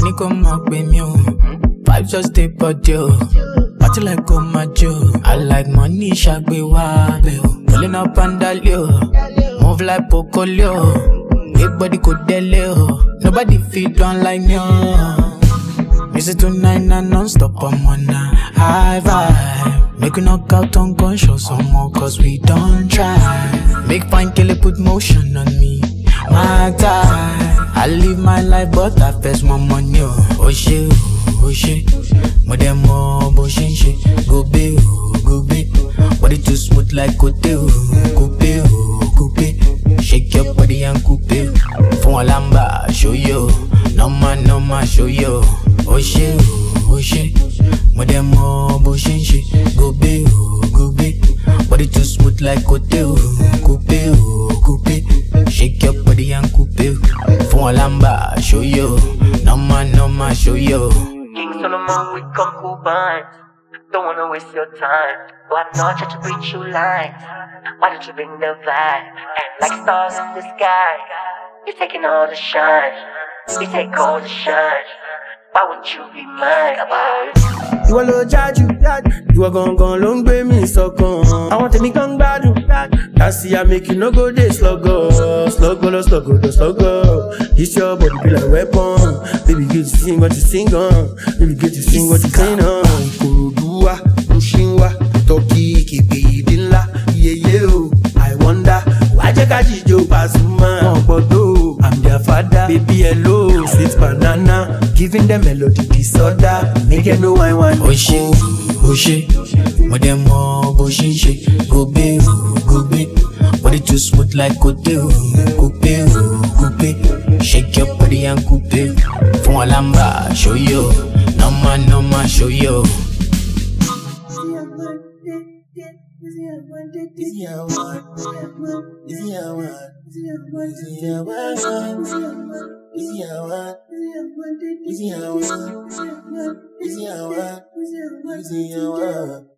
Money come máa pè mí o. Vibes just dey body o. Party like kò máa jó. I like money ṣàgbé wá bẹ̀ o. Rolling up and down o. Move like Pocolio. Big body kò délé o. Nobody fit done like me o. Music tonight na non-stop, I'm on a high vibe. Make we knock out unconscious some more, cause we don't try. Make fine killer put motion on me. My time. I live my life, but I first my money. Oh, oh shit, oh shit. More than more, but shit, shit. Go be, oh, go be. Body too smooth like Cote, oh, coupe, oh, coupe. Shake your body and coupe. Fún Alamba, show you. No man, no man, show you. Oh shit, oh shit. More than more, but shit, shit. Go be, oh, go be. Body too smooth like Cote, oh, coupe, oh, coupe. Shake your body and coupe. Fún Alamba, show you. No man, no man, show you. King Solomon with concubines. Don't wanna waste your time. But I'm not trying to reach you lines. Why don't you bring the vibe? And like stars in the sky, you're taking all the shine. You take all the shine. Why wouldn't you be mine? ìwọ ló jájú ìwọ gangan ló ń gbé mi sọkàn àwọn tèmi kan ń gbádùn dasi ameki no go dey sluggo sluggo lọ sluggo lọ sluggo this your body be like weapon baby get to sing what you sing on baby get to sing what you sing on. ìkòròdú wa mushin wa tọ́kì kébé ìdí ńlá iyeye o i wonder wàá jẹ́ ká jíjó Pasuma wọn gbọ́dọ̀ i'm their father baby hello sweet banana giving them melody disorder make them know why why. ó ṣe ó ṣe mo dẹ̀ mọ bó ṣe ń ṣe gòbé o gòbé body too smooth like kote o kópé o kópé shake your body and kópé fún ọlámbà ṣòyò nọ́mà nọ́mà ṣòyò. Easy I want, easy I want, easy I want, easy I want, easy I want, easy I want, easy I want.